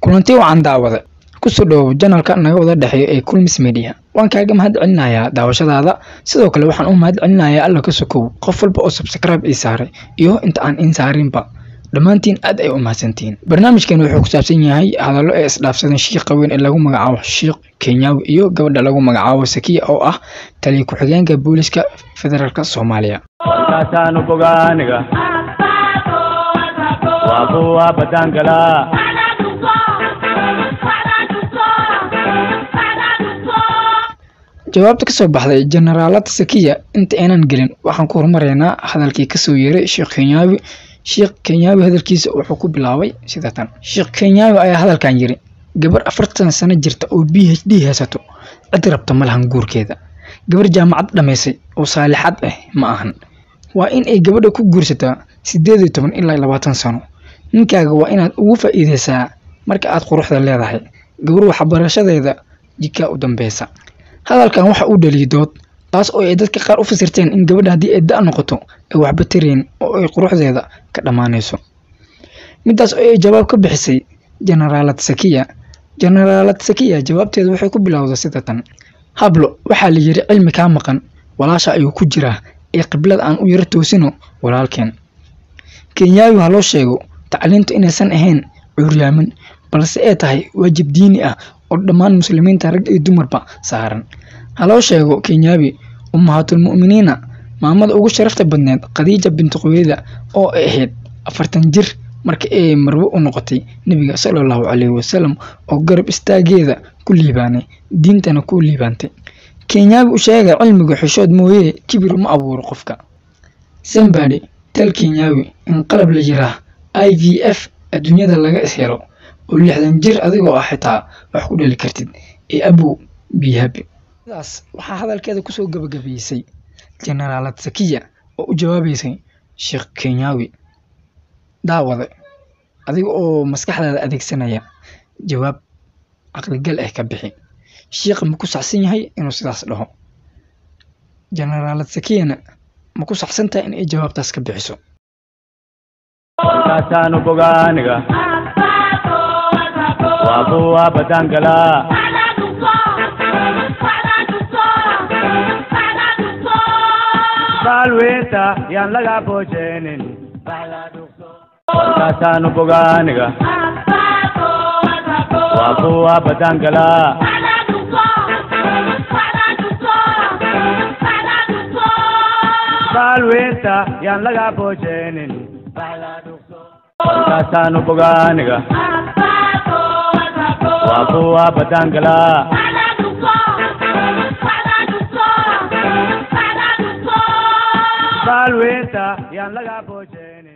kulanti wacan daawada kusoo dhawow janalka naga wada dhexeeyo ee kulmis media waan kaaga mahad celinayaa daawashadaada sidoo kale waxaan u mahad celinayaa alla ka sokow qof walba oo subscribe ii saaray iyo inta aan in saarinba dhammaantiin aad ay u mahadsantihiin barnaamijkan wuxuu ku saabsan yahay hadallo ee isdhaafsadan shiiqa weyn ee lagu magacaabo shiikh kenyaawi iyo gabadha lagu magacaabo sakiya oo ah taliya ku-xigeenka booliska federaalk soomaaliya warkaasaanu bogaaniga waa kuwa badaankala jawaabta kasoo baxday jenaraalada sakiya inta aynan gelin waxaan ku horumaraynaa hadalkii kasoo yeeray sheekh kenyaawi sheekh kenyaawi hadalkiisa wuxuu ku bilaabay sida tan sheekh kenyaawi ayaa hadalkan yiri gabar afartan sano jirta oo b h d haysato cid rabta ma lahan guurkeeda gabar jaamacad dhammaysay oo saalixad ah ma ahan waa in ay gabadha ku guursataa sideed iyo toban ilaa labaatan sano ninkaaga waa inaad ugu faa'iideysaa marka aad quruxda leedahay gabar waxbarashadeeda jikaa u dambeysa hadalkan waxa uu dhaliyay dood taas oo ay dadka qaar u fasirteen in gabadha haddii ay da' noqoto ay waxba tarayn oo ay quruxdeeda ka dhammaanayso midaas oo ay jawaab ka bixisay jenaraalad sakiya jenaraalad sakiya jawaabteeda waxay ku bilowday sida tan hablo waxaa la yiri cilmi kaa maqan walaasha ayuu ku jiraa ee qiblada aan u yaro toosino walaalkeen kenyaawi ha loo sheego tacliintu inaysan ahayn cuuryaamin balse ay tahay waajib diini ah oo dhammaan muslimiinta rag iyo dumarba saaran ha loo sheego kenyaawi ummahaatulmu'miniina maamada ugu sharafta badneed khadiija binti qoyada oo ay ahayd afartan jir marka ay marwo u noqotay nebiga sala allahu calayhi wasalam oo garab istaageeda ku liibaanay diintana ku liibaantay kenyaawi u sheega cilmiga xishood mooye kibir ma abuuro qofka sambadi tal kenyaawi in qalab la yiraa i v f adduunyada laga ishelo oo lixdan jir adigoo ah xitaa wax ku dhali kartid ee abow bihabi sidaas waxaa hadalkeeda kusoo gabagabeysay jenaraalad sakiya oo u jawaabeysay sheekh kenyaawi daawade adiga oo maskaxdaada adeegsanaya jawaab caqligal ah ka bixi shiikha ma ku saxsan yahay inuu sidaas dhaho jenaraalad sakiyana ma ku saxsan tahay in ay jawaabtaas ka bixiso warkaasaanu bogaaniga waa kuwa badaankala baalweynta yaan laga boojeenin warkaasaanu bogaaniga waa kuwa badaankala baalweynta yaan laga boojeenin warkaasaanu bogaaniga waa kuwa badaankala baalweynta yaan laga boojeenin